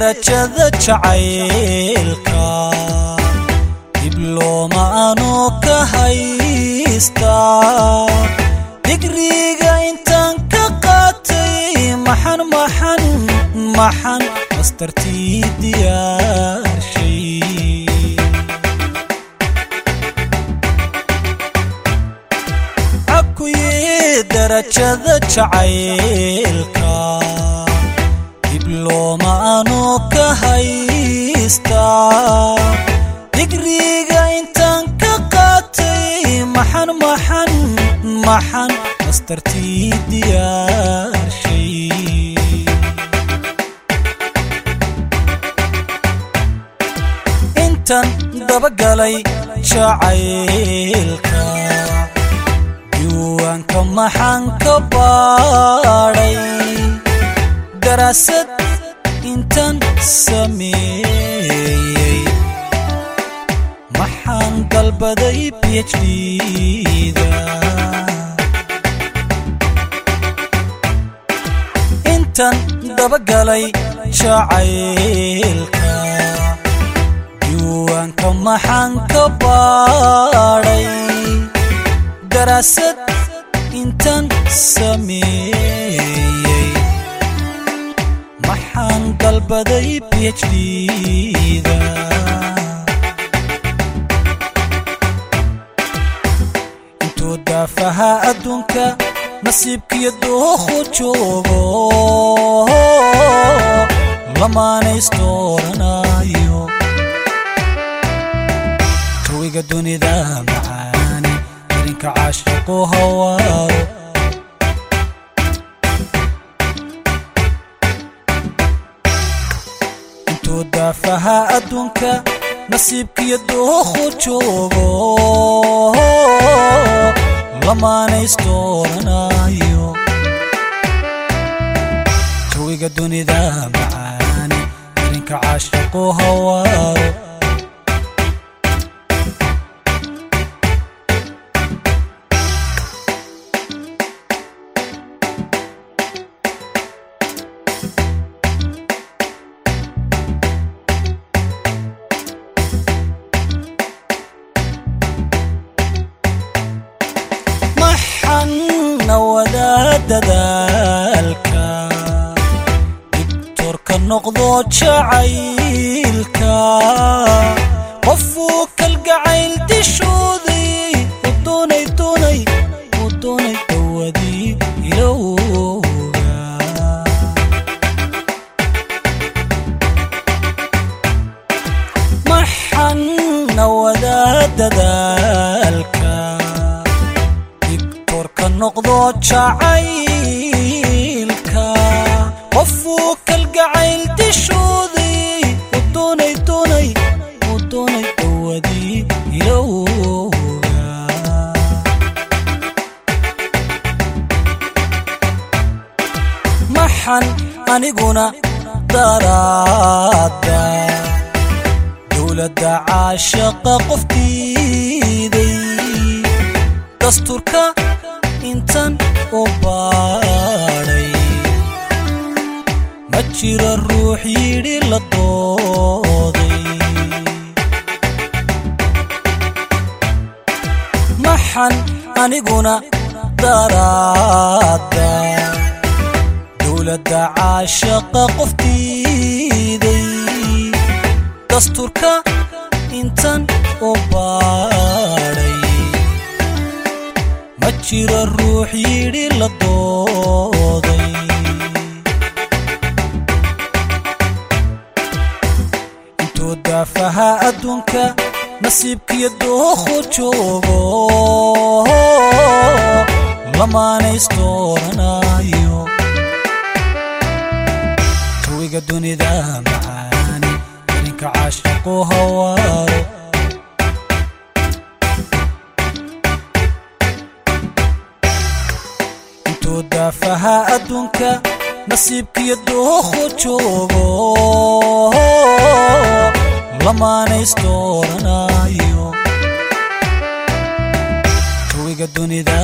darajada jacaylka diblooma anoo ka haystaa digriga intaan ka qaatay maxan maxan maxan mastartii diyaarshay cakuye darajada jacaylka diblooma anoo ka haystaa digriga intaan ka qaatay maxan maxan maxan mastartii diyaarshay intan dabagalay jacaylka diiwaanka maxaan ka baadhay daraasad intan sameeyey maxaan dalbaday phd-da intan dabagalay jacaylka diiwaanka maxaan ka baadhay daraasad intan sameeyey maxaan dalbaday phd-da intuu daafaha adduunka nasiibkiyo dookhu joogo lamaanaystooranaayo jawiga dunida macaani irinka caashaqu hawaaro intuu daafaha adduunka nasiibkiyo dookhu joogo lamaanaystooranaayo jawiga dunida macaani irinka caashaqu hawaaro maxanna wadaa dadaalka dibtorka noqdo jacaylka qofuu kalgacayl dishooday u doonay doonay u doonay dawadii ilowga maxanna wadaa dadaalka digtorka noqdo jacaylka qofuu kalgacayl dishooday u doonay doonay u doonay dawadii ilowga maxan aniguna daraada dowladda caashaqa qoftiiday dasturka intan u baadhay ma jira ruux yidhi la dooday maxan aniguna daraada dowladda caashaqa qoftiiday dasturka intan u baadhay ma jira ruux yidhi la dooday intuu daafaha adduunka nasiibkiyo dookhu joogo lamaanaystooranaayo jawiga dunida macaani irinka caashaqu hawaaro intuu daafaha adduunka nasiibkiyo dookhu joogo lamaanaystooranaayo jawiga dunida